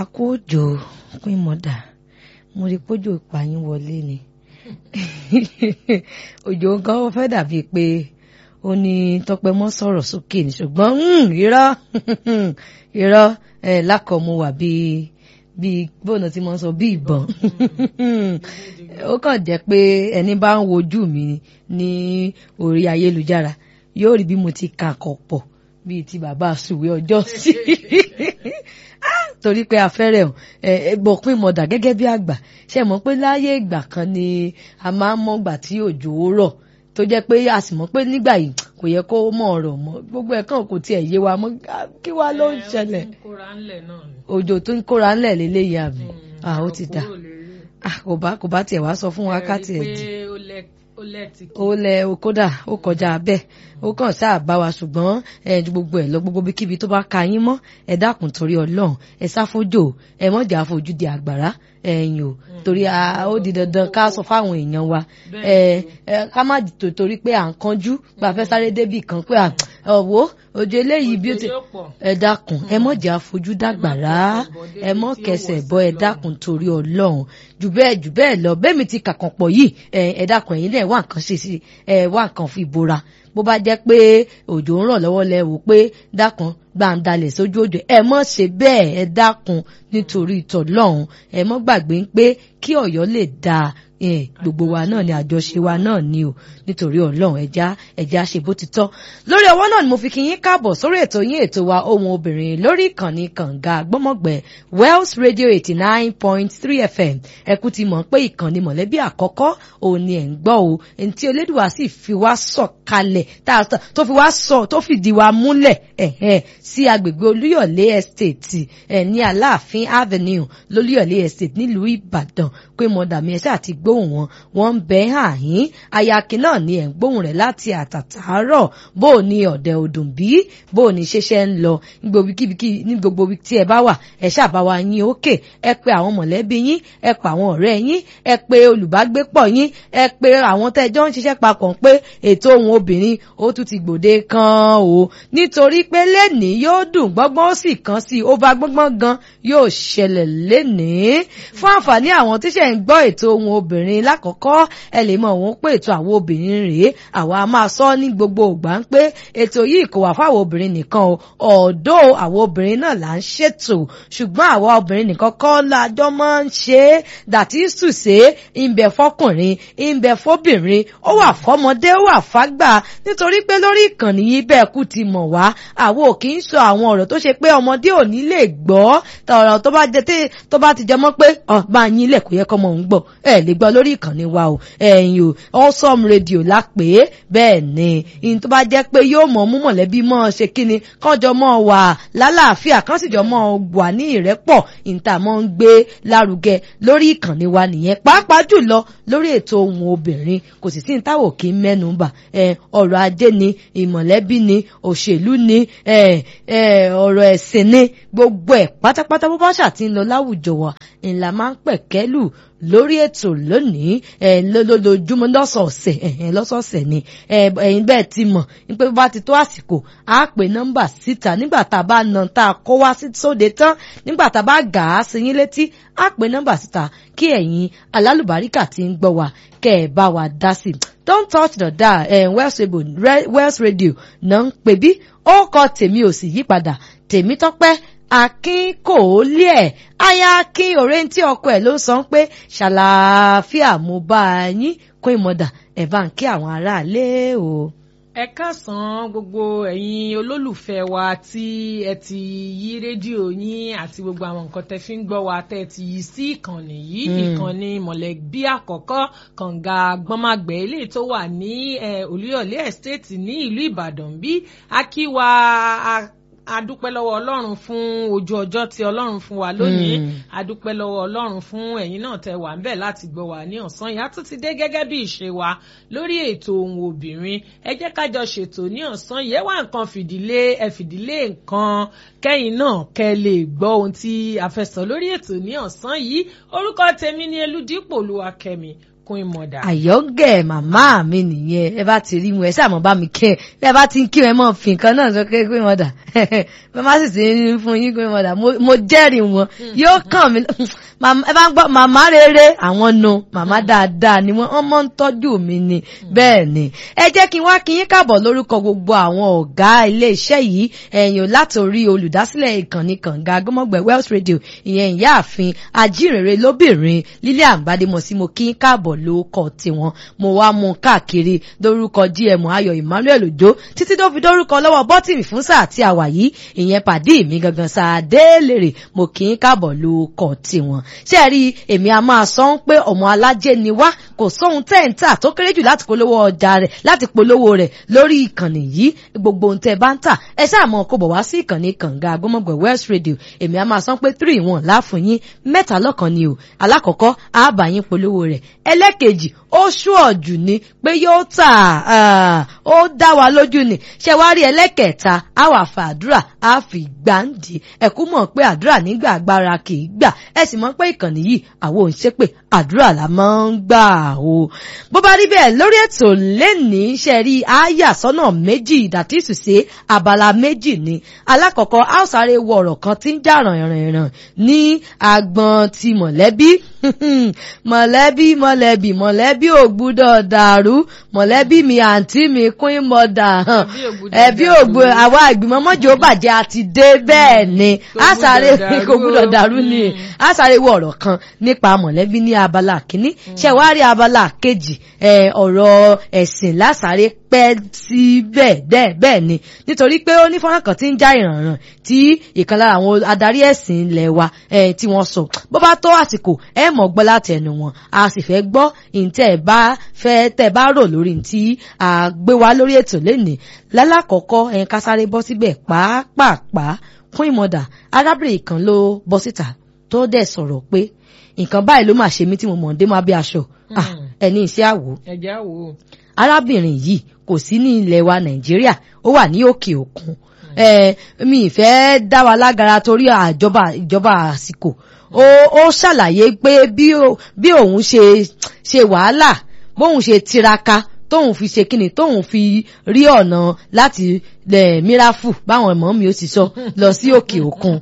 kú òjò pín mọ́dà mo rí pójò ìpààyàn wọlé ni òjò nǹkan ó fẹ́ dàbí pé ó ní tọpẹ mọ́ sọ̀rọ̀ sókè ní ṣùgbọ́n irọ́ irọ́ ẹ̀ lákọ̀ọ́mú wà bíi bíi bóònà tí mo ń sọ bí ìbọn ó kàn jẹ́ pé ẹni bá ń wojú mi ní orí ayélujára yóò rí bí mo ti kàkọ̀ pọ̀ bíi ti bàbá àsùwé ọjọ́ sí torí pé afẹ́rẹ́ ẹ̀bọ̀ pín mọ̀dà gẹ́gẹ́ bí àgbà ṣe mọ̀ pé láyé ìgbà kan ni a máa ń mọ̀gbà tí òjò rọ̀ tó jẹ́ pé a sì mọ̀ pé nígbà yìí kò yẹ kó mọ̀ ọ̀rọ̀ mọ́ gbogbo ẹ̀ kàn kò tiẹ̀ yé wa mọ́ kí wá ló ń ṣẹlẹ̀ òjò tó ń kóra ńlẹ̀ lélẹ́yìí àbí ó ti dà kò bá kò bá tiẹ̀ wá sọ fún wa ká tiẹ̀ dì ó lẹ kódà ó kọjá bẹ́ẹ̀ ó kàn sáà bá wa ṣùgbọ́n ẹ ju gbogbo ẹ lọ gbogbo bíkíbi tó bá ka yín mọ́ ẹ dákun torí Ọlọ́run ẹ sáfójò ẹ mọ̀jà fojú di àgbàrá ẹ̀yìn o torí ó di dandan ká sọ fáwọn èèyàn wa ká má torí pé à ń kanjú gba fẹ́ sáré débì kan pé ọ̀wọ́ òjò eléyìí bí ó ti ẹ dákun ẹ mọ̀jà fojú dàgbàrá ẹ mọ̀ kẹsẹ̀ bọ́ ẹ dákun torí Ọlọ́run jù bẹ́ẹ̀ jù bẹ́ẹ̀ lọ bẹ́ẹ̀ mi ti kàkàn pọ̀ yìí ẹ dákun ẹ̀yin náà wà nǹkan ṣe sí ẹ wà nǹkan fi bora bó bá jẹ́ pé òjò ń rọ̀ lọ́wọ́ lẹ wò pé dákun gbàǹdalẹ̀ sójú òjò ẹ mọ̀ ṣe bẹ́ẹ̀ ẹ dákun nítorí ìtọ̀lọ́hún ẹ mọ̀ gbàgbé pé kí Ọ̀yọ́ lè dáa gbogbo wa náà ni àjọṣe wa náà ni o nítorí Ọlọ́run ẹja ẹja ṣe bó ti tọ́ lórí ọwọ́ náà ni mo fi kí yín káàbọ̀ sórí ètò yín ètò wa ohun obìnrin lórí ìkànnì kànga gbọ́mọ̀gbẹ́ Wells Radio eighty nine point three FM ẹkú ti mọ̀ pé ìkànnì mọ̀lẹ́bí àkọ́kọ́ òun ni ẹ̀ ń gbọ́ o ẹni tí Elédùwà sì fi wá sọ̀ kalẹ̀ tó fi wá sọ tó fìdí wa múlẹ̀ sí agbègbè Olúyọ̀lé Estate ẹ̀ ní Aláàfin Avenue lólúyọ̀lé Estate nílùú Ìbàdàn pé mọ̀dàmí ẹ̀sẹ̀ àti gbóhùn wọn wọn ń bẹ àhín ayakin náà ni ẹ̀ ń gbóhùn rẹ̀ láti àtàtàárọ̀ bó o ní ọ̀dẹ̀ ọdún bí bó o ní ṣẹṣẹ́ ń lọ ní gbogbo ibi tí ẹ bá wà ẹ ṣàbá wa yín òkè ẹ pé àwọn mọ̀lẹ́bí yín ẹ pa àwọn ọ̀rẹ́ yín ẹ pé olùbágbépọ̀ yín ẹ pé àwọn tẹ́jọ́ ń ṣiṣẹ́ papọ̀ pé ètò ohun obìnrin ó tún ti gbòde kan o nítorí pé lẹ́nìí yóò dùn gbọ́ngbọ́n ó sì kan sí i ó bá gbọ́ngbọ́n gan yóò ṣẹlẹ̀ lẹ́nìí fún àǹfààní àwọn tíṣẹ̀ ń gbọ́ ètò ohun obìnrin lákọ̀ọ́kọ́ ẹ lè mọ̀ wọ́n pé ètò àwọn obìnrin rèé àwa máa sọ ní gbogbo ògbà ń pé ètò yìí kò wà fáwọn obìnrin nìkan o ọ̀dọ́ àwọn obìnrin náà là ń ṣètò ṣùgbọ́n àwa obìnrin nìkan kọ́ lájọ́ máa ń ṣe é dàtí sùsé ìbẹ̀ fọkùnrin ìbẹ̀ fọbìnrin ó wà fọmọdé ó wà fágbà nítorí pé lórí ìkànnì yìí bẹ́ẹ̀ kú ti mọ̀ wá àwọn ò kì í sọ àwọn ọ̀rọ̀ tó ṣe pé ọmọdé ò ní lè gbọ́ ọ̀rọ̀ tó bá jẹ tó bá ti jẹ mọ́ pé ọ̀ máa yín ilẹ̀ kò yẹ kọ́mọ òun gbọ́ ẹ lè gbọ́ lórí ìkànnì wa o ẹ̀yin o awesome radio la pè é bẹ́ẹ̀ ni ìyẹn tó bá jẹ́ pé yóò mọ̀ mú mọ̀lẹ́bí mọ́ ṣe kíni kánjọ mọ́ wà lálàáfíà kán sì jọ mọ́ wà ní ìrẹ́pọ̀ ìta mọ́ ń gbé lárugẹ lórí ìkànnì wa nìyẹn pàápàá jùlọ lórí ètò ohun obìnrin kò sì sí ìtawọ̀ kí ń mẹ́nu bà ọ̀rọ̀ ajé ni ìmọ̀lẹ́bí ni òṣèlú ni ọ̀rọ̀ ẹ̀sìn ni gbogbo ẹ̀ pátápátá bó bá ṣàtì ń lọ láwùjọ wa ńlá máa ń pẹ̀kẹ́lù lórí ètò lónìí ẹ lójoojúmọ́ lọ́sọ̀ọ̀sẹ̀ ẹ̀hìn lọ́sọ̀ọ̀sẹ̀ ni ẹ̀yin bẹ́ẹ̀ ti mọ̀ pé bá ti tó àsìkò á pè nọ́mbà síta nígbà tá a bá na tá a kó wá sóde tán nígbà tá a bá gà á sí yín létí á pè nọ́mbà síta kí ẹ̀yin alálùbáríkà ti ń gbọ́ wa kẹ́ ẹ̀ bá wa dá sí i don't touch the dial ẹ̀ Wells Radio náà ń pè bí ó kọ tèmi ò sì yípadà tèmi tọ́pẹ́ akin kò lé ẹ̀ aya akin ọ̀rẹ́ tí ọkọ ẹ̀ ló sọ pé ṣàlàáfíà mo bá a yín kó ìmọ̀dà ẹ̀ bá ń kí àwọn aráalé o. ẹ káàsán gbogbo ẹ̀yin olólùfẹ́ wa tí ẹ ti yí rédíò yín àti gbogbo àwọn nǹkan tẹ́ fi ń gbọ́ wa tẹ́ ti yí sí ìkànnì yìí ìkànnì mọ̀lẹ́bí àkọ́kọ́ kànga gbọ́nmágbẹ́ eléyìí tó wà ní Olúyọ̀lé estate ní ìlú Ìbàdàn bí akíwa adúpẹ́ lọ́wọ́ ọlọ́run fún ojú ọjọ́ tí ọlọ́run fún wa lónìí adúpẹ́ lọ́wọ́ ọlọ́run fún ẹ̀yin náà tẹ́ wà ńbẹ̀ láti gbọ́ wa ní ọ̀sán yìí a tún ti dé gẹ́gẹ́ bí ìṣe wa lórí ètò ohun obìnrin ẹ jẹ́ ká jọ ṣètò ní ọ̀sán yìí ẹ wá nǹkan fìdílé ẹ fìdílé nǹkan kẹ́yìn náà kẹ́ lè gbọ́ ohun tí a fẹ́ sọ lórí ètò ní ọ̀sán yìí orúkọ tèmi ni Elúdípò Olúwakẹ́mi queen mother. àyọ́gẹ̀ màmá mi nìyẹn ẹ bá ti rí wọn ẹ sáà mọ̀ bá mi kẹ́ ẹ ẹ bá ti ń kí wọn ẹ mọ̀ fi nǹkan náà sọ pé queen mother bẹ́ẹ̀ má sì ti ń fún yín queen mother mo- mo jẹ́rìí wọn yóò kàn mí Màmá- ẹ bá ń gbọ́ màmá rere àwọn nu màmá dáadáa ni wọ́n wọ́n mọ́ ń tọ́jú mi ni bẹ́ẹ̀ ni ẹ jẹ́ kí n wá kí yín káàbọ̀ lórúkọ gbogbo àwọn ọ̀gá iléeṣẹ́ yìí ẹ̀yìn látòrí olùdásílẹ̀ ìkànnì kànga gbọ́mọ̀gbẹ̀ Wells Radio ìyẹn ìyáàfin ajínrere lóbìnrin lílé àgbàdémọ̀sí mo kí yín káàbọ̀ lórúkọ tiwọn mo wá mú un káàkiri lórúkọ GM Ayọ̀ Emmanuel Òjó títí tó fi dórúkọ lọ́wọ́ bọ́tìmì fún sáà tí a wà yìí ìyẹn pàdé mi gangan sáà délèrè mo kì í káàbọ̀ lórúkọ tiwọn ṣé ẹ rí èmi a máa sọ ń pé ọmọ alájẹ ni wá kò sóhun tẹ́ǹtà tó kéré jù láti polówó ọjà rẹ̀ láti polówó rẹ̀ lórí ìkànnì yìí gbogbo ohun tẹ́ ẹ bá ń tà ẹ ṣáà mọ̀ kó bọ̀ wá sí ìkànnì kànga agbọ́mọgbẹ̀ West Radio èmi a máa sọ pé three one láàfún yín mẹ́ta lọ́kàn ni o alákọ̀ọ́kọ́ á bá yín polówó rẹ̀ ẹlẹ́kejì ó ṣùọ̀jù ni pé yóò tà á ó dá wa lójú ni ṣé wá rí ẹlẹ́kẹ̀ẹ́ta á wà fà àdúrà á fi gbàǹdì ẹ̀kú mọ̀ pé àdúrà nígbà agbára kì í gbà ẹ sì mọ̀ pé ìkànnì yìí àwọn ò ń ṣe pé àdúrà la máa ń gbà o. bó bá rí bẹ́ẹ̀ lórí ètò lẹ́nìí ṣe rí àyà sọ́nà méjì ìdàtísù sí abala méjì ni alákọ̀ọ́kọ́ a ó sáré wọ ọ̀rọ̀ kan tí ń jà rànrànràn ní agbọn ti mọ̀lẹ́bí mọ̀lẹ́bí mọ̀lẹ́bí mọ̀lẹ́bí ò gbúdọ̀ dàrú mọ̀lẹ́bí mi àǹtí mi queen mother hàn ẹbí ògbó àwa ìgbìmọ̀ mọ́jọ́ bàjẹ́ àti dé bẹ́ẹ̀ ni a sáré kò gbúdọ̀ dàrú ni a sáré wọ ọ̀rọ̀ kan nípa mọ̀lẹ́bí ní abala kínní ṣe wá rí abala kejì ọ̀rọ̀ ẹ̀sìn lásàrè pẹ́ sí bẹ́ẹ̀ bẹ́ẹ̀ bẹ́ẹ̀ ni nítorí pé ó ní fọ́nrán kan tí ń já ìrànràn tí ìkan lára àwọn adarí ẹ̀sìn ilẹ̀ wa tí wọ́n sọ bó bá tó àsìkò ẹ mọ̀ gbọ́ láti ẹnu wọn a sì fẹ́ gbọ́ ìǹtẹ̀ bá fẹ́ tẹ̀ bá rò lórí tí a gbé wá lórí ètò lénìí lálàkọ́kọ́ ẹ̀yin ká sáré bọ́ síbẹ̀ pàápàá fún ìmọ̀dà arábìnrin kan ló bọ́ síta tó dẹ̀ sọ̀rọ̀ pé nǹkan báyìí ló máa ṣe mí tí mo mọ̀ ń dé máa bí aṣọ ẹni iṣẹ́ àwò ẹ̀jẹ̀ àwò. arábìnrin yìí kò sí ní ilẹ̀ wa nàìjíríà ó wà ní òkè òkun mi ìfẹ́ dá wa lágara torí àjọba ìjọba àsìkò ó ṣàlàyé pé bí òun ṣe ṣe wàhálà bóun ṣe tiraka tóun fi ṣe kíni tóun fi rí ọ̀nà láti mirafu báwọn ọmọ mi ó sì sọ lọ sí òkè òkun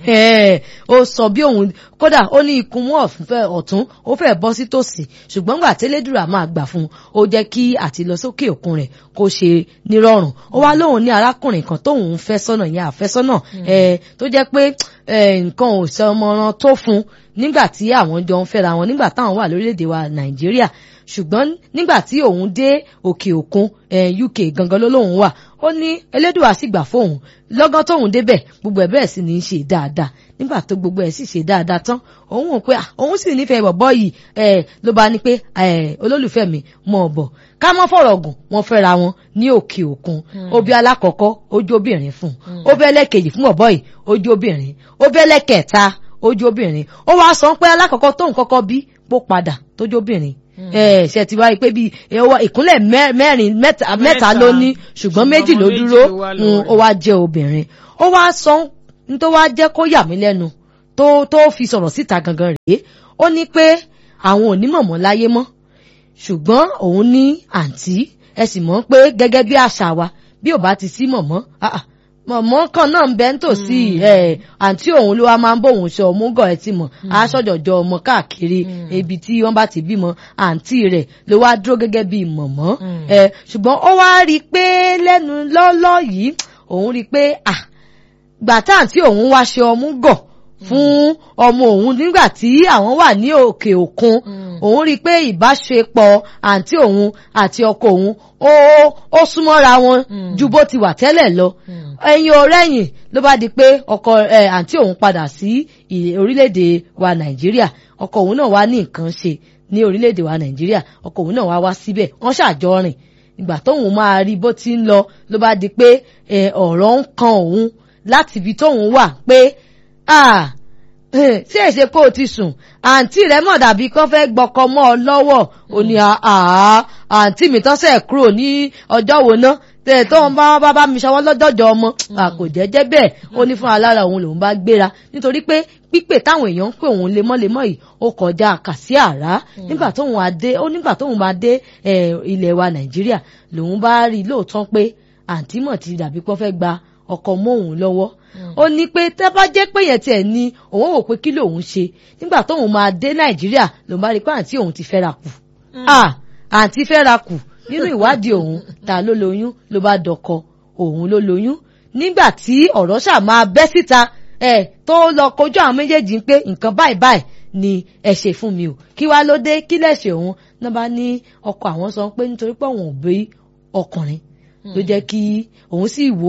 ó sọ bí òun kódà ó ní ikùn mú ọ̀tún ó fẹ́ bọ́ sí tòsí ṣùgbọ́n gbà tẹ́lẹ́dùrà máa gbà fún un ó jẹ́ kí àti lọ sókè òkun rẹ̀ kó ṣe nírọ̀rùn ó wá lóun ní arákùnrin kan tóun ń fẹ́ sọ́nà yẹn àfẹ́sọ́nà tó jẹ́ pé nǹkan ò sọ ọmọràn tó fún un nígbà tí àwọn jọ ń fẹ́ra wọn nígbà táwọn wà lórílẹ̀‐èdè wa nàìjíríà ṣùgbọ́n nígbà tí òun dé òkè òkun UK gangan ló lóun wà ó ní elédùà sì gbà fóun lọ́gán tóun débẹ̀ gbogbo ẹ̀ bẹ́ẹ̀ sì ní í ṣe dáadáa nígbà tó gbogbo ẹ̀ sì ṣe dáadáa tán òun wò pé òun sì nífẹ̀ẹ́ bọ̀bọ́ yìí ló bá ní pé olólùfẹ́ mi mọ̀ ọ́ bọ̀ ká mọ́ fọ̀rọ̀ gùn wọ́n fẹ́ra wọn ní òkè òkun obì alákọ̀ọ́kọ́ ojú obìnrin fún un ó bẹ́ lẹ́kejì fún bọ̀bọ́ yìí ojú obìnrin ó bẹ́ lẹ́kẹ̀ẹ́ta ojú obìnrin ó wá sọ pé alákọ̀ọ́kọ́ tóun kọ́kọ́ bí pó padà tójú obìnrin ṣe ti wáyé pé bíi ìkúnlẹ̀ mẹ́rin mẹ́ta ló ní ṣùgbọ́n méjì ló dúró ó wá jẹ́ obìnrin ó wá sọ ní tó wá jẹ́ kó yà mí lẹ́nu tó tó fi sọ̀rọ̀ síta gangan rèé ó ní pé àwọn ò ní mọ̀mọ́ láyé mọ́ ṣùgbọ́n òun ní àǹtí ẹ sì mọ̀ pé gẹ́gẹ́ bí àṣà wa bí ò bá ti sí mọ̀mọ́ mọ̀mọ́ kan náà ń bẹ ń tòsí ẹ̀ àǹtí òun ló wá máa ń bóun ṣe ọmúgọ̀ ẹ̀ tí mọ̀ aṣọ́jọ̀jọ̀ ọmọ káàkiri ibi tí wọ́n bá ti bímọ àǹtí rẹ̀ ló wá dúró gẹ́gẹ́ bí mọ̀mọ́ ẹ̀ ṣùgbọ́n ó wá rí i pé lẹ́nu lọ́lọ́ yìí òun rí i pé à gbà tá àǹtí òun wá ṣe ọmúgọ̀ fún ọmọ òun nígbà tí àwọn wà ní òkè òkun òun rí i pé ìbáṣepọ̀ àǹtí òun àti ọkọ òun ó ó súnmọ́ra wọn ju bó ti wà tẹ́lẹ̀ lọ ẹ̀yìn ọ̀rẹ́yìn ló bá di pé ọkọ ẹ̀ àǹtí òun padà sí orílẹ̀-èdè wa nàìjíríà ọkọ òun náà wá ní nǹkan ṣe ní orílẹ̀-èdè wa nàìjíríà ọkọ òun náà wá wá síbẹ̀ wọ́n ṣàjọ rìn ìgbà tóun máa rí bó ti ń lọ ló bá di pé ọ̀rọ̀ ń kan òun láti ibi tóun wà pé tí èsè kó o ti sùn àǹtí rẹ mọ̀ dàbí kó fẹ́ gbọ́kọ mọ́ ọ lọ́wọ́ ò ní àǹtí mi tán sẹ̀ kúrò ní ọjọ́ wo ná tẹ̀ tó ń bá bá bá mi ṣọwọ́ lọ́jọ́jọ́ ọmọ à kò jẹ́jẹ́ bẹ́ẹ̀ ó ní fún alára òun lòun bá gbéra nítorí pé pípè táwọn èèyàn ń pè òun lemọ́lemọ́ yìí ó kọjá kàsí àrá nígbà tóun adé ó nígbà tóun máa dé ilẹ̀ wa nàìjíríà lòun bá rí i lóòótọ́ pé àǹtí mọ̀ ti dàbí pọ́ fẹ́ gba ọkọ mọ́ òun lọ́wọ́ ó ní pé tẹ́ bá jẹ́ pé yẹn tiẹ̀ ni òun wò pé kí lòun ṣe nígbà tóun máa dé nàìjíríà lòun bá rí i pé àǹtí òun ti fẹ́ra kù àǹtí fẹ́ra kù nínú ìwádìí òun ta ló lóyún ló bá dọkọ òun ló lóyún nígbà tí ọ̀rọ̀ ṣáà máa bẹ́ síta ẹ̀ tó lọ kojú àwọn méjèèjì pé nǹkan báyìí báyìí ni ẹ ṣe fún mi o kí wá ló dé kí lẹ̀ṣẹ̀ òun náà bá ní ọkọ àwọn sọ pé nítorí pé òun ò bí ọkùnrin ló jẹ́ kí òun sì wo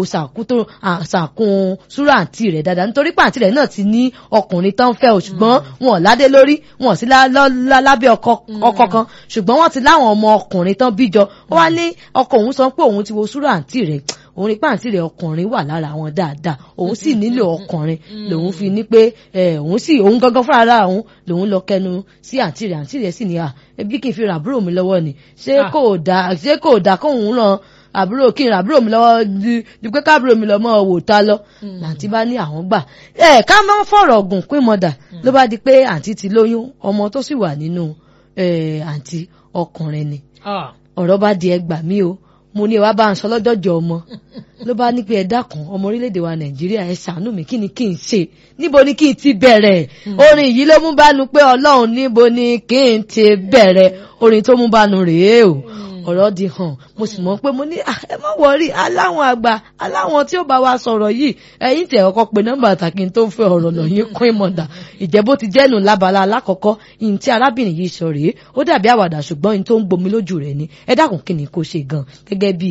sàkún súrà àǹtí rẹ̀ dáadáa nítorí pé àǹtí rẹ̀ náà ti ní ọkùnrin tán fẹ́ o ṣùgbọ́n wọn ò ládé lórí wọn ò sí lábẹ́ ọkọ kan ṣùgbọ́n wọ́n ti láwọn ọmọ ọkùnrin tán bíjọ ó wá ní ọkọ òun sọ pé òun ti wo súrà àǹtí rẹ̀ òun rí pàǹtí rẹ̀ ọkùnrin wà lára wọn dáadáa òun sì nílò ọkùnrin lòun fi ní pé òun sì òun gangan fúnra ara òun lòun lọ kẹnu sí àǹtí rẹ̀ àǹtí rẹ̀ sì ní à ẹbí kì í fi ràn àbúrò mi lọ́wọ́ ni ṣé kò dáa ṣé kò dáa kóun ràn àbúrò kí n ra àbúrò mi lọ́wọ́ di pé káàbúrò mi lọ́ mọ́ wò ta lọ làǹtí bá ní àwọn gbà ẹ ká má fọ̀rọ̀ gùn pín mọ́dà ló bá di pé àǹtí ti lóyún ọmọ tó sì wà nínú àǹtí ọkùnrin ni ọ̀rọ̀ bá di ẹgbà mí o mo ní ẹ wá bá ń sọ lọ́jọ́jọ́ ọmọ ló bá ní pé ẹ dákun ọmọ orílẹ̀-èdè wa nàìjíríà ẹ ṣàánú mi kí ni kí n ṣe níbo ni kí n ti bẹ̀rẹ̀ orin yìí ló mú bánu pé ọlọ́run níbo ni kí n ti bẹ̀rẹ̀ orin tó mú bánu rèé o ọ̀rọ̀ di hàn mo sì mọ̀ pé mo ní ẹ má wọrí aláwọn àgbà aláwọn tí ó bá wa sọ̀rọ̀ yìí ẹ̀yin tẹ̀ ọkọ pé nọ́mbà àtàkì tó ń fẹ́ ọ̀rọ̀ lọ yín kún ìmọ̀dà ìjẹ́bó ti jẹ́nu lábala alákọ̀ọ́kọ́ ìyìn tí arábìnrin yìí sọ rèé ó dàbí àwàdà ṣùgbọ́n ìyìn tó ń gbomi lójú rẹ̀ ni ẹ dákun kí ni kò ṣe gan gẹ́gẹ́ bí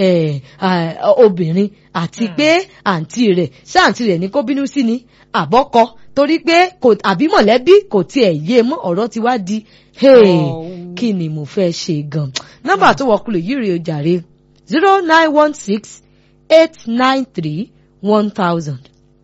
obìnrin àti pé àǹtí rẹ̀ ṣé àǹtí rẹ̀ ní kó bínú sí ni àbọ́kọ torí pé àbí mọ̀lẹ́bí kò tiẹ̀ yé mọ́ ọ̀rọ̀ ti wá di kí ni mo fẹ́ ṣe gan nọ́mbà tó wọkulè yìí rèé jàre zero nine one six eight nine three one thousand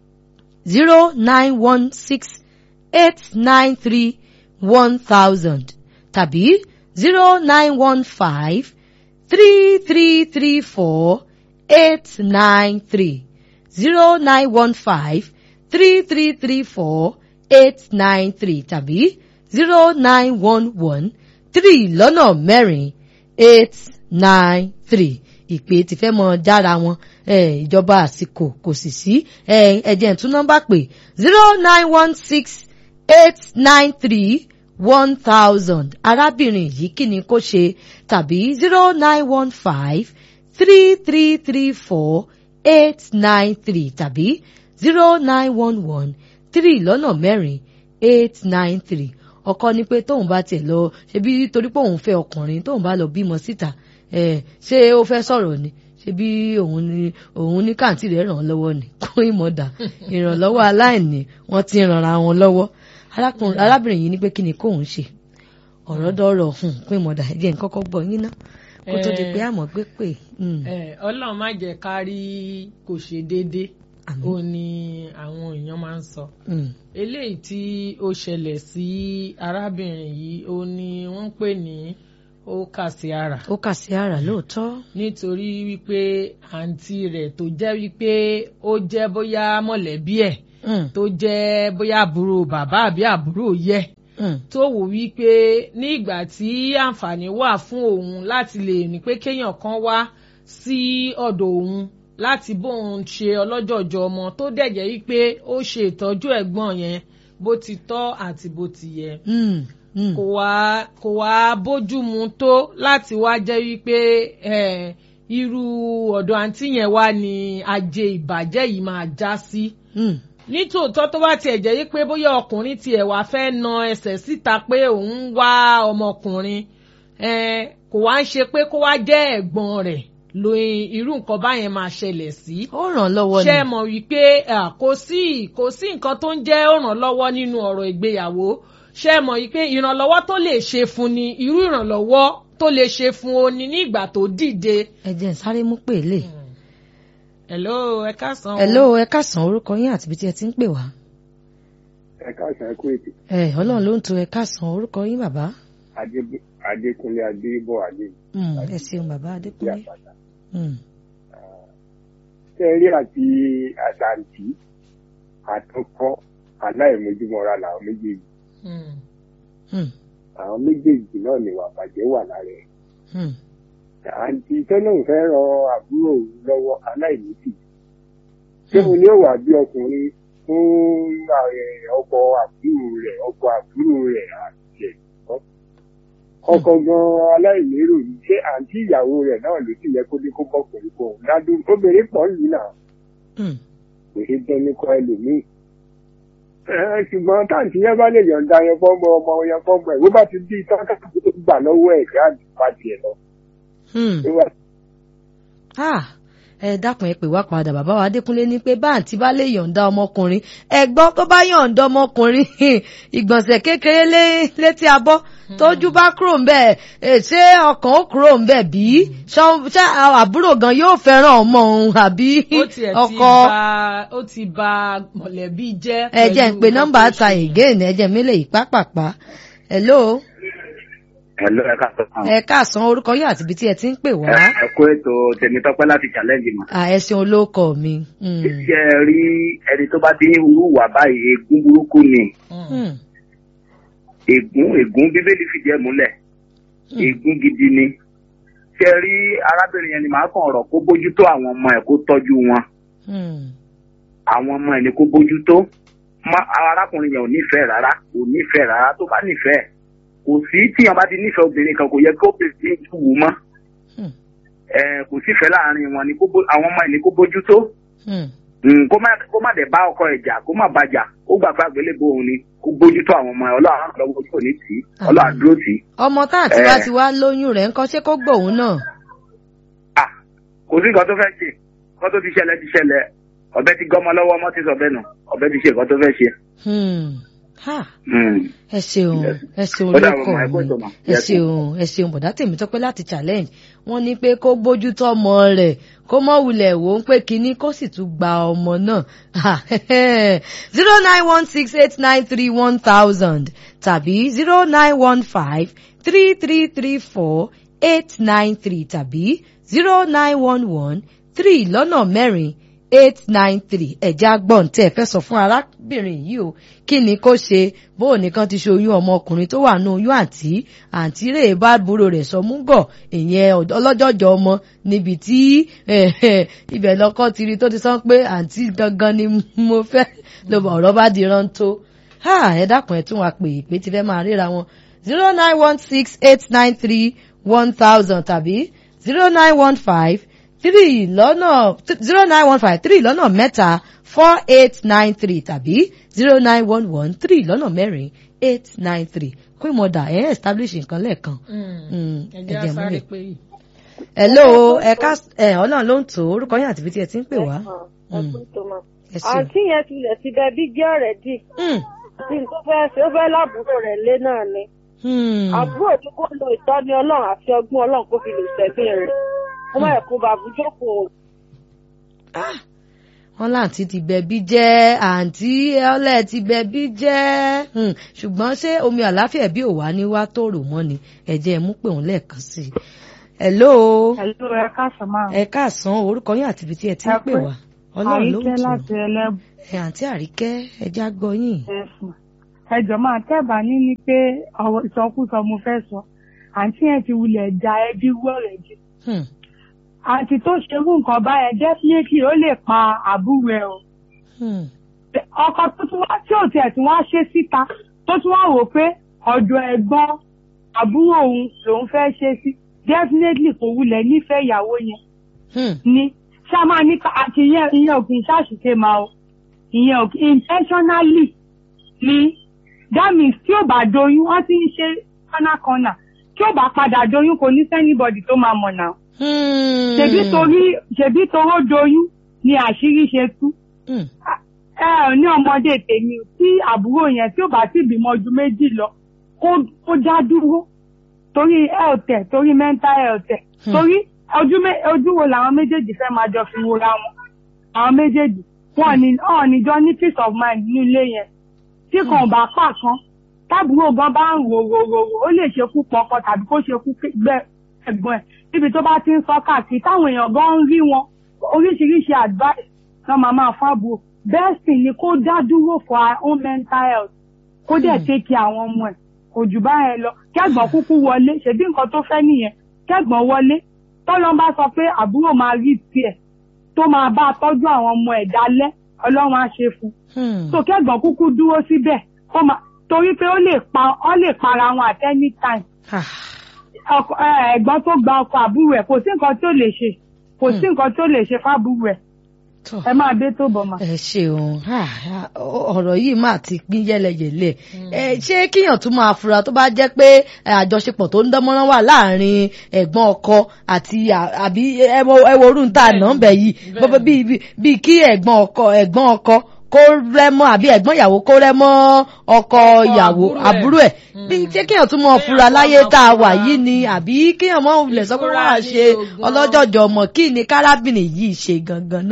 zero nine one six eight nine three one thousand tàbí zero nine one five three three three four eight nine three zero nine one five three three three four eight nine three tàbí zero nine one one three lọ́nà mẹ́rin eight nine three ìpè tí fẹ́ mọ jára wọn ìjọba àsìkò kò sì sí ẹ̀jẹ̀ tún nọ́mbà pé zero nine one six eight nine three one thousand arábìnrin yìí kí ni kó ṣe tàbí zero nine one five three three three four eight nine three tàbí zero nine one one three lọ́nà mẹ́rin eight nine three ọkọ ní pé tóun bá tiẹ̀ lọ ṣebí torí pé òun fẹ́ ọkùnrin tóun bá lọ bímọ síta ṣé ó fẹ́ sọ̀rọ̀ ni ṣebí òun ní òun ní kàǹtì rẹ̀ ràn án lọ́wọ́ ni kó ìmọ̀dà ìrànlọ́wọ́ aláìní wọ́n ti ràn ara wọn lọ́wọ́ arábìnrin yìí ní pé kí ni kóun ṣe ọ̀rọ̀ dọ́rọ̀ hùn pé ìmọ̀dà ẹ̀jẹ̀ ń kọ́kọ́ gbọ́ yín náà kó tó di pé àmọ́ gbé pè. ọlọ́run má jẹ́ ká rí kò ṣe déédéé ó ní àwọn èèyàn máa ń sọ eléyìí tí ó ṣẹlẹ̀ sí arábìnrin yìí ó ní wọ́n ń pè ní ó kà sí ara. ó kà sí ara lóòótọ́. nítorí wípé àǹtí rẹ̀ tó jẹ́ wípé ó jẹ́ bóyá mọ̀lẹ́bí ẹ̀ tó jẹ́ bóyá àbúrò bàbá àbí àbúrò yẹ tó wò wípé ní ìgbà tí àǹfààní wà fún òun láti lè ní pé kéèyàn kan wá sí ọ̀dọ̀ òun láti bóun ṣe ọlọ́jọ̀jọ̀ ọmọ tó dẹ̀jẹ̀ wípé ó ṣe ìtọ́jú ẹ̀gbọ́n yẹn bó ti tọ́ àti bó ti yẹ. kò wá kò wá bójú mu tó láti wá jẹ́ wípé irú ọ̀dọ̀ àǹtí yẹn wá ní ajé ìbàjẹ́ yìí máa já sí. nítòótọ́ tó bá tiẹ̀ jẹ́ wípé bóyá ọkùnrin tiẹ̀ wá fẹ́ na ẹsẹ̀ síta pé òun wá ọmọkùnrin kò wá ń ṣe pé kó wá jẹ́ ẹ̀gbọ́n rẹ̀ lo irú nǹkan báyẹn máa ṣẹlẹ̀ sí. ó ràn lọ́wọ́ ni. ṣé mọ̀ wípé kò sí kò sí nǹkan tó ń jẹ́ ó ràn lọ́wọ́ nínú ọ̀rọ̀ ìgbéyàwó ṣé mọ̀ wípé ìrànlọ́wọ́ tó lè ṣe fún ni irú ìrànlọ́wọ́ tó lè ṣe fún o ní nígbà tó dìde. ẹ jẹ́ n sáré mú pè lè. hello ẹ káàsán. hello ẹ káàsán orúkọ yín àti ibi tí ẹ ti ń pè wá. ẹ káàsán ẹ kú ètò. ẹ ọlọ́run ló ń to ẹ káàsán orúkọ yín bàbá. adékúnlé adébọ̀ adé. ẹ ṣeun bàbá adékúnlé. tẹ́rí àti àtàǹtì àtọkọ aláìmójúmọ́ra làwọn méjèèjì Hmm. Hmm. àwọn méjèèjì náà ni wà bàjẹ́ wà lára ẹ̀ Hmm. àǹtí tọ́lọ́hún fẹ́ ran àbúrò òun lọ́wọ́ aláìníṣì ṣé o ní òwà bí ọkùnrin fún eh, ọkọ àbúrò rẹ̀ ọkọ àbúrò rẹ̀ àti ẹ̀ ọkọ gan aláìlérò yìí ṣé àǹtí ìyàwó rẹ̀ náà ló sì yẹ kó ní kó bọ́kùnrin kó òun ládùn obìnrin pọ̀ lù náà Hmm. kò ṣe tán ní kọ́ ẹlòmíì. Ẹ, ṣùgbọ́n táǹtì yẹn bá lè yọ̀ǹda yẹn fọ́mọ ọmọ yẹn fọ́mọ ẹ̀ bó bá ti di tán káàkiri tó gbà lọ́wọ́ ẹ̀ kí á bá tiẹ̀ lọ. Hmm. Ó wà Ah, ẹ dákun ẹ pè wá padà bàbá wa Adékúnlé ní pé báǹtí bá lè yọ̀ǹda ọmọkùnrin ẹ gbọ́ tó bá yọ̀ǹda ọmọkùnrin ìgbọ̀nsẹ̀ kékeré lé- létí abọ́ tójú bá kúrò ń bẹ̀ ẹ, ṣé ọkàn ó kúrò ń bẹ̀ bí Ṣọ́- ṣé àbúrò gan yóò fẹ́ràn ọmọ òun àbí ó tiẹ̀ ti ọkọ ba ó ti ba mọ̀lẹ́bí jẹ́. ẹ jẹ́ ń pẹ̀lú pe nǹkan nọ́mbà tó ta ṣe. again ẹ jẹ́ mi lè yí pápápá hello Hello, ẹ káàsán. ẹ káàsán orúkọ yóò àti ibi tí ẹ ti ń pè wá Ẹ ẹ kó ètò Tèmítọ́pẹ́ láti challenge mọ̀. Ah, ẹ ṣeun olóko mi. Hmm. Ṣé ẹ rí ẹni tó bá ti ń hurú wà báyìí ègún burúkú ni? Hmm. Hmm. Ègún ègún bíbélì fìdí ẹ̀ múlẹ̀. Hmm. Ègún gidi ni. Ṣé ẹ rí arábìnrin yẹn ni màá kàn ọ̀rọ̀ kó bójútó àwọn ọmọ ẹ̀ kó tọ́jú wọn. Hmm. Àwọn ọmọ ẹ̀ ni kó bójútó. Má- Arákùnrin yẹn ò nífẹ̀ẹ́ rárá. Kò nífẹ̀ẹ́ rárá tó bá nífẹ̀ẹ́. Kò sí tíyan bá ti nífẹ̀ẹ́ obìnrin kan kò yẹ kó obìnrin tún wù ú mọ́. Hmm. Ẹ kò sífẹ̀ẹ́ láàárín wọn ni kó bó- àwọn ọmọ ẹ̀ ni kó bójútó. Hmm. Mm, kó má kó má dẹ̀ bá ọkọ ẹ̀ jà kó má bàjà ó gbà pé àgbélébó òun ni kó bójútó àwọn ọmọ ẹ̀ ọlọ́run á lọ́wọ́ ojú òní tì í ọlọ́run á dúró tì í. ọmọ tá àti Eh. bá ti wá lóyún rẹ̀ ńkọ́ ṣé kó gbòun náà. à kò sí nǹkan tó fẹ́ ṣe nǹkan tó ti ṣẹlẹ̀ ti ṣẹlẹ̀ ọ̀bẹ ti gọ́mọ lọ́wọ́ ọmọ ti sọ bẹ́ẹ̀ nù ọ̀bẹ ti ṣe nǹkan tó fẹ́ ṣe. Hmm. Ha. Mm. ẹ ṣeun Yes. ẹ ṣeun Ó dàbọ̀ olóko mà, ẹ kú mi ètò mà. ẹ Yes, ṣeun ẹ ṣeun bọ̀dá tèmi tọ́pẹ́ láti challenge wọ́n ní pé kó bójútó ọmọ rẹ̀ kó mọ̀ wulẹ̀ wò ó pé kínní kó sì tún gba ọmọ náà zero nine one six eight nine three one thousand tàbí zero nine one five three three three four eight nine three tàbí zero nine one one three lọ́nà mẹ́rin eight nine three ẹ̀já gbọ̀n tẹ́ ẹ fẹ́ sọ fún arábìnrin yìí o kí ni kó ṣe bó o nìkan ti ṣe oyún ọmọkùnrin tó wà ní oyún àǹtí àǹtí rè bá búrò rẹ̀ sọ mú gọ̀ ìyẹn ọ̀d- ọlọ́jọ́jọ́ ọmọ níbi tí ibẹ̀ lọ́kọ́ ti rí tó ti sọ pé àǹtí gangan ni mo fẹ́ ló bá ọ̀rọ̀ bá di rántó ha ẹ dákun ẹ tún wá pè é pé ti fẹ́ máa ríra wọn zero nine one six eight nine three one thousand tàbí zero nine one five three lọ́nà zero nine one five three lọ́nà mẹ́ta four eight nine three tàbí zero nine one one three lọ́nà mẹ́rin eight nine three kó ìmọ̀dà ẹ̀ establish nǹkan lẹ́ẹ̀kan. Mm, ẹ jẹ́ ẹ̀jẹ̀ sáré múlẹ̀. pé yìí. hello ẹ̀ka ẹ̀ ọlọ́run ló ń tò ó orúkọ yín àti ibi tí ẹ ti ń pè wá. Mm. ẹ ṣeun. àǹtí yẹn tilẹ̀ ti bẹ bí jẹ́ ọ̀rẹ́ dì Mm, tí n tó fẹ́ ṣe ó fẹ́ láàbúrò rẹ̀ lé náà ni mm. àbúrò tí kò lo ìtọ́ni ọlọ́run àti ọgbọ́n ọlọ́run kó fi lè sẹ́gbìn rẹ̀ kó má ẹ̀kú bàbújókòó Ah, wọn láǹtí ti bẹbí jẹ́ àǹtí ọlẹ ti bẹbí jẹ́ Hmm, ṣùgbọ́n ṣé omi àláfíà bí ò wá ní wá tòrò mọ́ ni ẹ̀jẹ̀ mú pé òun lẹ́ẹ̀kan sí i. hello Ẹ̀lú ẹ káàsán máa. ẹ káàsán orúkọ yín àti ibi tí ẹ ti ń Ẹ pè pé wá ọlọ́run ló ń Àríkẹ́ tù láti ẹlẹ́bù ẹ àǹtí àríkẹ́ ẹja gbọ́ yín. ẹ̀sùn. Ẹjọ́ máa tẹ́bà ní ni pé ọ̀rọ̀ ìsọkúsọ mo fẹ́ sọ. Àǹtí yẹn ti wulẹ̀ da ẹbí wọ́ rẹ̀ jù. Hmm, Àǹtí tó ṣerú nǹkan báyẹn definitely ó lè pa àbúrò ẹ̀ o. hmm, Ọkọ tó tún wá tí ò tiẹ̀ tún wá ṣe síta tó tún wá wò pé ọ̀dọ̀ ẹ̀gbọ́n àbúrò òun lòun fẹ́ ṣe sí. Definitely kò wulẹ̀ nífẹ̀ẹ́ ìyàwó yẹn. hmm, ni ṣá máa ní ká- àti ìyẹn ìyẹn ò kì í ṣàṣìṣe máa o ìyẹn ò kì í intentionally ni that means tí ò bá doyún wọ́n ti ń ṣe corner corner tí ò bá padà doyún kò ní sẹ́nibọ̀dì tó máa mọ̀ náà hmm. ṣèbí torí ṣèbí toró doyún ni àṣírí ṣe tú Hmm, ẹ ò ní ọmọdé tèmi o, tí àbúrò yẹn tí ò bá sì bímọ ju méjì lọ kó kó já dúró torí health ẹ̀ torí mental health ẹ̀ Hmm. torí ojú mé ojú wo làwọn méjèèjì fẹ́ máa jọ fi wora wọn àwọn méjèèjì wọn ní ọ̀ níjọ ní peace of mind nínú ilé yẹn tí kan ò bá pa kan tábùrò gan bá ń rò rò rò rò ó lè ṣekú pọkọ tàbí kó ṣekú gbẹ ẹ̀gbọ́n ẹ̀ níbi tó bá ti ń sọ káàkiri táwọn èèyàn gan ń rí wọn oríṣiríṣi advice náà máa máa fábùrò best thing ni kó dá dúró for our own mental health kó dẹ̀ take care àwọn ọmọ ẹ̀ kò jù báyẹn lọ kẹ́gbọ́n kúkú wọlé ṣèbí nǹkan tó fẹ́ nìyẹn kẹ́gbọ́n wọlé tọ́lọ́n bá sọ pé àbúrò máa rí tiẹ̀ tó máa bá a tọ́jú àwọn ọmọ ẹ̀ dálẹ́ ọlọ́run á ṣe fún un Hmm. so kẹ́gbọ́n kúkú dúró síbẹ̀ kó máa torí pé ó lè pa ó lè para wọn at any time Ah. ọkọ ẹ, ẹ̀gbọ́n tó gba ọkọ àbúrò ẹ̀ kò sí nǹkan tó lè ṣe kò sí nǹkan tó lè ṣe fábúrò ẹ̀ Tọ́. ẹ máa dé tó bọ̀ mà. ẹ ṣeun Ah, ah, ọ̀rọ̀ yìí máa ti pín yẹlẹyẹlẹ ẹ ṣé kíyàn tún máa fura tó bá jẹ́ pé ẹ, àjọṣepọ̀ tó ń dánmọ́rán wà láàrin ẹ̀gbọ́n ọkọ àti à- àbí ẹ wo ẹ wo orun tá a nà ń bẹ̀ yìí Bẹ́ẹ̀ni. bó- bí bí- bí kí ẹ̀gbọ́n ọkọ ẹ̀gbọ́n ọkọ kó rẹ́mọ́ àbí ẹ̀gbọ́n ìyàwó kó rẹ́mọ́ ọkọ ìyàwó àbúrò ẹ̀. àbúrò ẹ̀ bí ṣé kíyàn tún máa Kéèyàn fura tún láyé máa tá a wà fura. yìí ni àbí kíyàn máa wulẹ̀ sọ pé wọ́n á Ìfura ṣe ní ogun. ọlọ́jọ́jọ́ ọmọ kí ni kárábìnrin yìí ṣe gangan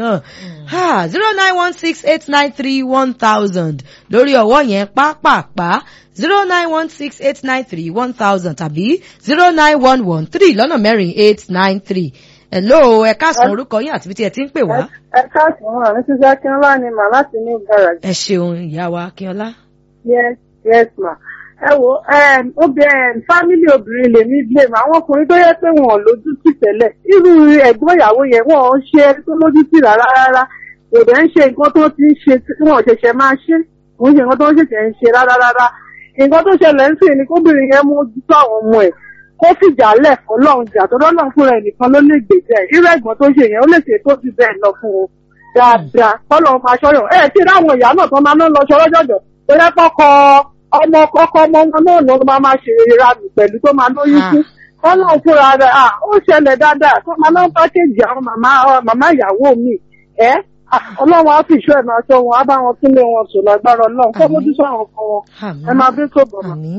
náà zero nine one six eight nine three one thousand lórí ọwọ́ yẹn pápápá zero nine one six eight nine three one thousand tàbí zero nine one one three lọ́nà mẹ́rin eight nine three hello ẹ káàsán orúkọ yín àti bí tí ẹ ti ń pè wá. ẹ káàsì wọn àmì sísẹ akínọlá ni mà láti ní garage. ẹ ṣeun ìyá wa akínọlá. yes yes ma. ẹ wo obìnrin fámílì obìnrin lèmi blame àwọn ọkùnrin tó yẹ pé wọn ò lójú tì tẹ́lẹ̀ irú ẹ̀gbọ́n ìyàwó yẹn wọn ò ń ṣe ẹni tó lójú tì rárá rárá kò dẹ̀ ń ṣe nǹkan tó ti ń ṣe tí wọn ò ṣẹ̀ṣẹ̀ máa ṣe kò ń ṣe nǹkan tó ń ṣẹ̀ṣẹ̀ ń ṣe rárá rárá nǹkan tó ṣẹlẹ̀ ń sìn ni kóbìnrin yẹn mójútó àwọn ọmọ ẹ̀ kó fìjà lẹ̀ fọlọ́run jà tó lọ́lọ́run fúnra ẹ̀ nìkan ló lè gbèjà ẹ̀ irú ẹ̀gbọ́n tó ṣe yẹn ó lè ṣe tó ti bẹ́ẹ̀ lọ fún un dáadáa kọ́lọ́run máa ṣọ́yọ̀ ẹ̀ tí ráwọn ìyá náà tó máa ń lọ ṣọlọ́jọ́jọ́ tó yẹ kọ́kọ́ ọmọ ọkọ ọmọ wọn náà ló máa máa ṣe ra mi pẹ̀lú tó máa lóyún fún kọ́lọ́run fúnra rẹ̀ à ó ṣẹlẹ̀ dáadáa tó máa náà pákéjì àwọn màmá màmá ìyàwó mi ẹ̀ ọlọ́run á fi ìṣọ́ ẹ̀ máa ṣọ́ wọn á bá wọn túnlé wọn sùn lágbára ọlọ́run kọ́ mójútó àwọn ọkọ wọn ẹ máa bí tó bọ̀ mọ́. àmì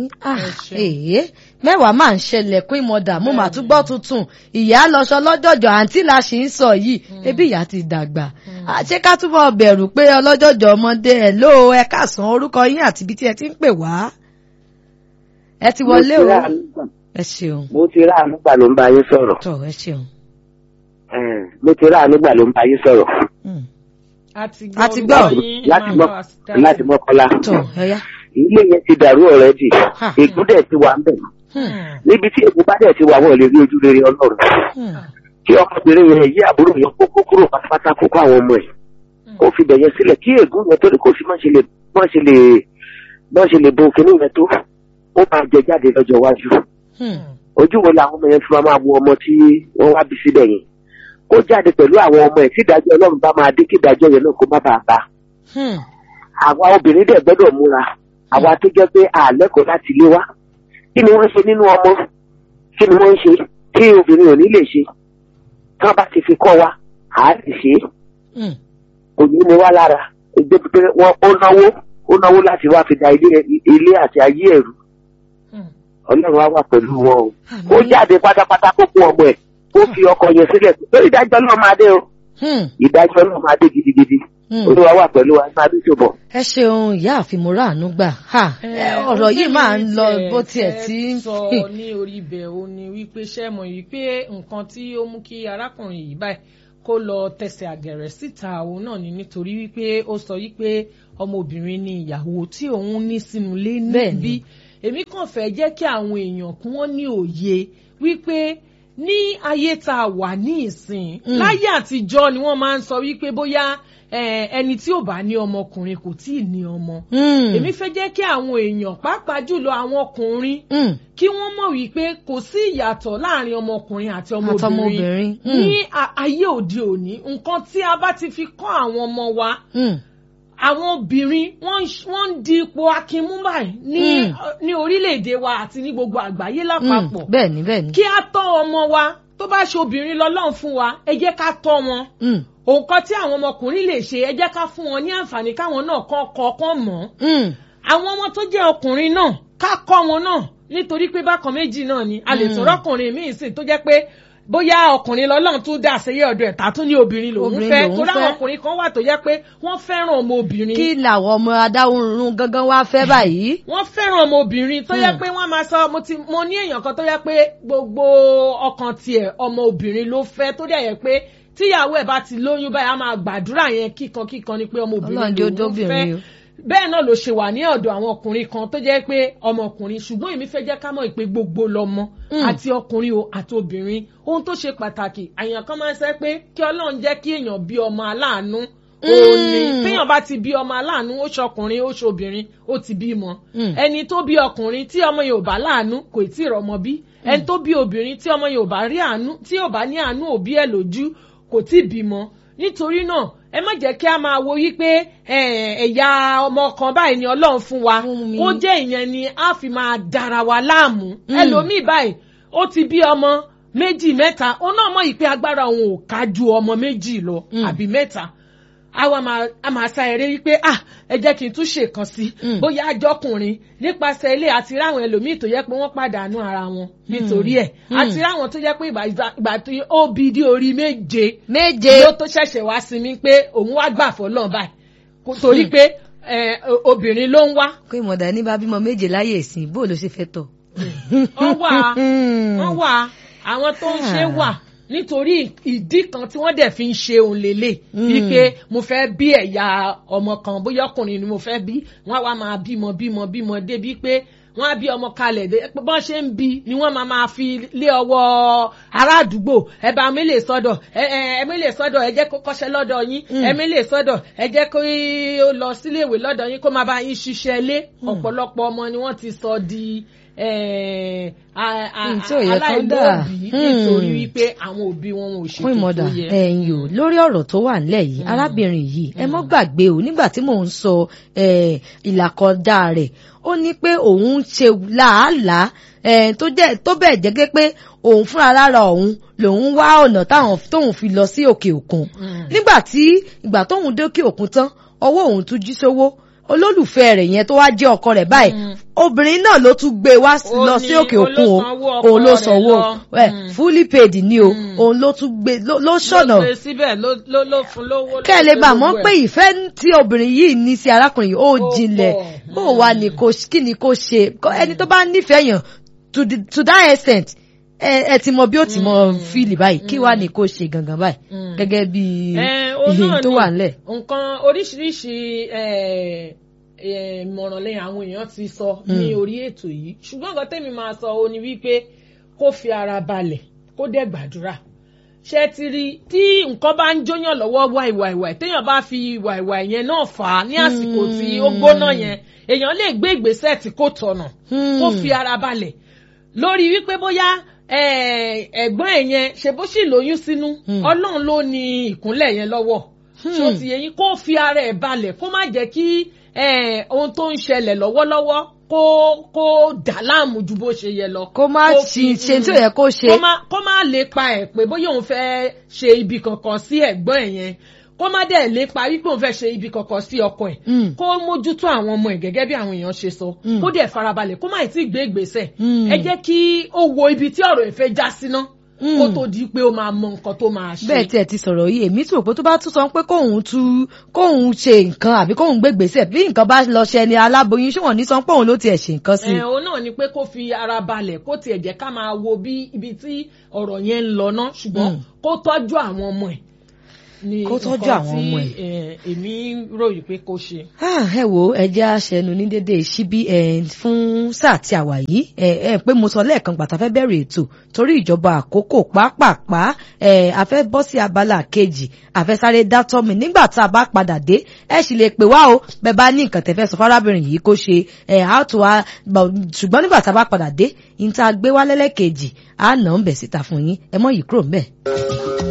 èyí mẹ́wàá máa ń ṣẹlẹ̀ pín mọ́dà mo mà tún gbọ́ tuntun ìyá lọ́sọ lọ́jọ́jọ́ àǹtí la ṣì ń sọ yìí ebi ìyá ti dàgbà ṣé ká túbọ̀ bẹ̀rù pé ọlọ́jọ́jọ́ ọmọdé ẹ̀ ló ẹ káàsán orúkọ yín àti ibi tí ẹ ti ń pè wá ẹ ti wọlé o ẹ ṣeun mo ti rà nígbà ló ń bá yín sọ̀rọ̀ tọ ẹ ṣeun. mo ti rà nígbà ló ń bá yín sọ̀rọ̀ a ti A ti gbọ́. yín, láti máa mọ́ bá wa sí dáadáa. láti mọ́kànlá tọ ẹ yá. ilé yẹn ti dàrú ọ̀rẹ́dì Ha. ègún dẹ̀ ti wà ń bẹ̀ Hmm. níbi tí ègún bá dẹ̀ ti wà wọ́n lè rí ojú rere ọlọ́run Hmm. kí ọmọbìnrin yẹn yí àbúrò yẹn kókó kúrò pátápátá kókó àwọn ọmọ ẹ̀ kó fi bẹ̀ yẹn sílẹ̀ kí ègún yẹn tó ní kó fi má ṣe lè má ṣe lè má ṣe lè bo kinní yẹn tó ó máa jẹ jáde lọ́jọ́ iwájú Hmm. ojú wo làwọn ọmọ yẹn fi máa wo ọmọ tí wọ́n wá bí síbẹ̀ yẹn kó jáde pẹ̀lú àwọn ọmọ ẹ̀ tí ìdájọ́ ọlọ́run bá máa dé kí ìdájọ́ yẹn náà kó má bàa bá Hmm. àwa obìnrin dẹ̀ gbọ́dọ̀ múra àwa tó jẹ́ pé àlẹ́kọ̀ọ́ láti ilé wa kí ni wọ́n ṣe nínú ọmọ kí ni wọ́n ń ṣe tí obìnrin ò ní lè ṣe tí wọ́n bá ti fi kọ́ wa à á lè ṣe é Hmm. kò ní ní wá lára ẹgbẹ́ pé wọ́n ó náwó ó náwó láti wá fi da ilé ilé àti ayé ẹ̀rù Hmm. ọlọ́run á wà pẹ̀lú wọn o Àmín. kó jáde pátápátá kó kún ọmọ ẹ̀ kó fi ọkọ yẹn sílẹ̀ lórí ìdájọ́ náà máa dé o Hmm. ìdájọ́ náà máa dé gidigidi Hmm. olúwa wà pẹ̀lú wa máa bí ṣòbọ̀. ẹ ṣeun ìyá àfimúra àánú gbà ha ẹ, ọ̀rọ̀ yìí máa ń lọ bó tiẹ̀ tí ń sọ ní orí ibẹ̀ ó ní wípé ṣé mọ̀ wípé nǹkan tí ó mú kí arákùnrin yìí báyìí kó lọ tẹsẹ̀ àgẹ̀rẹ̀ síta òun náà ni nítorí wípé ó sọ wípé ọmọbìnrin ni ìyàwó tí òun ní sínú ilé Bẹ́ẹ̀ni. níbí èmi kàn fẹ́ jẹ́ kí àwọn èèyàn kún wọ́n ní òye wípé ní ayé tá a wà ní ìsìn Mm. láyé àtijọ́ ni wọ́n máa ń sọ wípé bóyá eh, ẹni tí ò bá ní ọmọkùnrin kò tí ì ní ọmọ Hmm. èmi fẹ́ jẹ́ kí àwọn èèyàn pàápàá jùlọ àwọn ọkùnrin Hmm. kí wọ́n mọ̀ wípé kò sí ìyàtọ̀ láàrin ọmọkùnrin àti ọmọbìnrin Àtọmọbìnrin, mm. ní a- ayé òde òní nǹkan tí a bá ti fi kọ́ àwọn ọmọ wa Hmm. àwọn obìnrin wọ́n ń ṣ- wọ́n ń di ipò akínmú báyìí ní Mm. ní orílẹ̀-èdè wa àti ní gbogbo àgbáyé Hmm. lápapọ̀ bẹ́ẹ̀ni bẹ́ẹ̀ni. kí á tọ́ ọmọ wa tó bá ṣe obìnrin lọ́lọ́run fún wa ẹ jẹ́ ká tọ́ wọn Hmm. nǹkan tí àwọn ọmọkùnrin lè ṣe ẹ jẹ́ ká fún wọn ní àǹfààní káwọn náà kọ́ kọ́ kọ́ mọ̀ ọ́ Hmm. àwọn ọmọ tó jẹ́ ọkùnrin náà ká kọ́ wọn náà nítorí pé bákan méjì náà ni a lè Mm. sọ̀rọ̀ ọkùnrin míì sì tó jẹ́ pé bóyá ọkùnrin lọ́lọ́run tún dá àṣeyẹ ọ̀dọ̀ ẹ̀ tàtún ní obìnrin lòún Obìnrin fẹ́ lòún torí àwọn fẹ́. ọkùnrin kan wà tó jẹ́ pé wọ́n fẹ́ràn ọmọ obìnrin kí làwọn ọmọ adáhùnrún gangan wá fẹ́ báyìí. wọ́n fẹ́ràn ọmọ obìnrin tó yẹ Hmm. pé wọ́n máa sọ mo ti mo ní èèyàn kan tó yẹ pé gbogbo ọkàn tiẹ̀ ọmọ obìnrin ló fẹ́ tó dẹ̀ yẹ pé tíyàwó ẹ̀ bá ti lóyún báyìí a máa gbàdúrà yẹn kíkan kíkan ni pé ọmọbìnrin Ọlọ́run jẹ́ ó lòun fẹ́ dóbìnrin o. bẹ́ẹ̀ náà ló ṣe wà ní ọ̀dọ̀ àwọn ọkùnrin kan tó jẹ́ pé ọmọkùnrin ṣùgbọ́n èmi fẹ́ jẹ́ ká mọ̀ pé gbogbo lọ́mọ Mm. àti ọkùnrin o àti obìnrin ohun tó ṣe pàtàkì àyàn kan máa ń sẹ́ pé kí ọlọ́run jẹ́ kí èèyàn bí ọmọ aláàánú òun ni Mm. téèyàn bá ti bí ọmọ aláàánú ó ṣọkùnrin ó ṣobìnrin ó ti bímọ Mm. ẹni tó bí ọkùnrin tí ọmọ yóò bá láàánú kò tí ì rọmọ bí ẹni tó bí obìnrin tí ọmọ yóò bá rí àánú tí yóò bá ní àánú òbí ẹ̀ lójú kò tí ì bímọ nítorí náà ẹ má jẹ́ kí a máa wo wípé eh, ẹ̀yà ọmọ kan báyìí ni ọlọ́run fún wa Fún mi. kó jẹ́ ìyẹn ni a fi máa dára wa láàmú Mm. ẹlòmíì báyìí ó ti bí ọmọ méjì mẹ́ta ó náà mọ̀ yìí pé agbára òun ò ká ju ọmọ méjì lọ Mm. àbí mẹ́ta àwa máa a máa sa eré wípé ah ẹ jẹ́ kí n tún ṣèkan sí Mm. bóyá àjọkùnrin nípasẹ̀ ilé àti ráwọn ẹlòmíì tó yẹ pé wọ́n pàdánù ara wọn nítorí ẹ̀ Mm. àti ráwọn tó yẹ pé ìgbà ìgbà tó ó bí dí orí méje méje ló tó ṣẹ̀ṣẹ̀ wá sí mi pé òun wá gbà fọlọ́n báyìí Kò- torí pé eh, o- obìnrin ló ń wá pé ìmọ̀dà ní bá bímọ méje láyé ìsìn bó ló ṣe fẹ́ tọ̀. wọ́n wà wọ́n wà àwọn tó ń ṣe wà nítorí ìdí kan tí wọ́n dẹ̀ fi ń ṣe òun lélẹ̀ Mm. wípé mo fẹ́ bí ẹ̀yà ọmọ kan bóyá ọkùnrin ni mo fẹ́ bí wọ́n á wá máa bímọ bímọ bímọ débi pé wọ́n á bí ọmọ kalẹ̀ dé pé bọ́n ṣe ń bí ni wọ́n máa máa fi lé ọwọ́ ará àdúgbò ẹ bá mi lè sọ́dọ̀ ẹ ẹ ẹ mi lè sọ́dọ̀ ẹ jẹ́ kó kọ́ṣẹ́ lọ́dọ̀ yín Mm. ẹ mi lè sọ́dọ̀ ẹ jẹ́ kó ó lọ síléèwé lọ́dọ̀ yín kó máa bá yín ṣiṣẹ́ lé ọ̀pọ̀lọpọ̀ ọmọ ni wọ́n ti sọ di eh, a- a- Mm, tí ò yẹ kán dà. aláìlóòbí Mm. nítorí wípé àwọn òbí wọn ò fún ṣètò ìmọ̀dà tó yẹ. ẹ̀yìn o lórí ọ̀rọ̀ tó wà nílẹ̀ yìí arábìnrin yìí ẹ mọ́ gbàgbé o nígbà tí mò ń sọ eh, ìlàkọjá rẹ̀ ó ní pé òun ń ṣe làálàá eh, tó jẹ́ tó bẹ́ẹ̀ jẹ́ pé òun fúnra lára òun lòun wá ọ̀nà táwọn tóun fi lọ sí òkè òkun Mm. nígbà tí ìgbà tóun dé òkè òkun tán ọwọ́ òun tún jí sówó olólùfẹ́ rẹ̀ yẹn tó wá jẹ́ ọkọ rẹ̀ báyìí Mm. obìnrin náà ló tún gbé wá Ó lọ ní sí òkè òkun o olósanwó ọkọ òun ló rẹ̀ sanwó lọ. ẹ Mm. fully paid ni o Mm. òun ló tún gbé ló ló ló ṣọ̀nà gbé síbẹ̀ ló ló ló fún lówó. ló kẹ́ ẹ lè ṣe bà mọ́ gbogbo pé ẹ̀. ìfẹ́ tí obìnrin yìí ní sí arákùnrin yìí ó Ó jinlẹ̀ pọ̀. bó wà ní kò kí ni kò ṣe Kọ́- ẹni tó bá nífẹ̀ẹ́ yàn to the- to that extent ẹ ẹ ti mọ bí ó ti mọ fíìlì báyìí kí wàá ní kò ṣe gangan báyìí Mm. gẹ́gẹ́ bí Eh, ó ìhìn náà tó ni wà nílẹ̀. nǹkan oríṣiríṣi eh, eh, ìmọ̀ràn lẹ́yìn àwọn èèyàn ti sọ ní orí ètò yìí ṣùgbọ́n nǹkan tẹ́mi máa sọ ó ní wípé kó fi ara balẹ̀ kó dẹ̀ gbàdúrà ṣe ti rí tí nǹkan bá ń jóyàn lọ́wọ́ wàìwàìwàì téèyàn bá fi wàìwàì yẹn náà fà á ní àsìkò tí ó gbóná yẹn èèyàn lè gbé ìgbésẹ̀ tí kò tọ̀nà kó fi ara balẹ̀ lórí wípé bóyá eh, ẹ̀gbọ́n ẹ̀ yẹn ṣe bó sì lóyún sínú Hmm. ọlọ́run ló ní ìkúnlẹ̀ yẹn lọ́wọ́ ṣó Hmm. ti yẹ yín kó fi ara ẹ̀ balẹ̀ kó má jẹ́ kí eh, ohun tó ń ṣẹlẹ̀ lọ́wọ́lọ́wọ́ kó kó dà láàmú ju bó ṣe yẹ lọ. kó má Kó ṣe fi- ṣe tí ò yẹ kó ṣe kó má kó má lè pa ẹ̀ pé bóyá òun fẹ́ ṣe ibi kankan sí ẹ̀gbọ́n ẹ̀ yẹn kó má dẹ̀ lè pa wípé òun fẹ́ ṣe ibi kankan sí ọkọ ẹ̀ Mm. kó mójútó àwọn ọmọ ẹ̀ gẹ́gẹ́ bí àwọn èèyàn ṣe sọ Mm. kó dẹ̀ farabalẹ̀ kó má ì tí ì gbé ìgbésẹ̀ Mm. ẹ jẹ́ kí ó wo ibi tí ọ̀rọ̀ ẹ̀ fẹ́ já síná Mm. kó tó di pé ó máa mọ nǹkan tó máa ṣe. bẹ́ẹ̀ tí ẹ ti sọ̀rọ̀ yìí èmi tí òpó tó bá tún sọ pé kóun tú kóun ṣe nǹkan àbí kóun gbé gbèsè bí nǹkan bá lọ ṣe ni aláboyún ṣé wọn ní sọ pé òun ló tiẹ̀ ṣe nǹkan sí i. ẹ òun náà ni pé kó fi ara balẹ̀ kó tiẹ̀ jẹ́ ká máa wo bí ibi tí ọ̀rọ̀ yẹn ń lọ ná ṣùgbọ́n Mm. kó tọ́jú àwọn ọmọ ẹ̀ ni Kó tọ́jú nǹkan àwọn tí, ọmọ ẹ̀. eh, èmi ròyìn pé kó ṣe. Ah, ẹ wo ẹjẹ aṣẹnu ní dédé síbí ẹ fún sáà tí a wà yìí ẹ ẹ pé mo sọ lẹ́ẹ̀kan gbàtà fẹ́ bẹ̀rẹ̀ ètò torí ìjọba àkókò pàápàá ẹ a fẹ́ bọ́ sí abala kejì a fẹ́ sáré dátọ́ mi nígbà tá a bá padà dé ẹ sì lè pè wá o bẹ́ẹ̀ bá ní nǹkan tẹ́fẹ́ sọ fárábìnrin yìí kó ṣe ẹ á tó a ṣùgbọ́n nígbà tá a bá padà dé ìta gbé wá lẹ́lẹ́kejì á nà ń bẹ̀ síta fún yín ẹ mọ̀ yìí kúrò ń bẹ̀.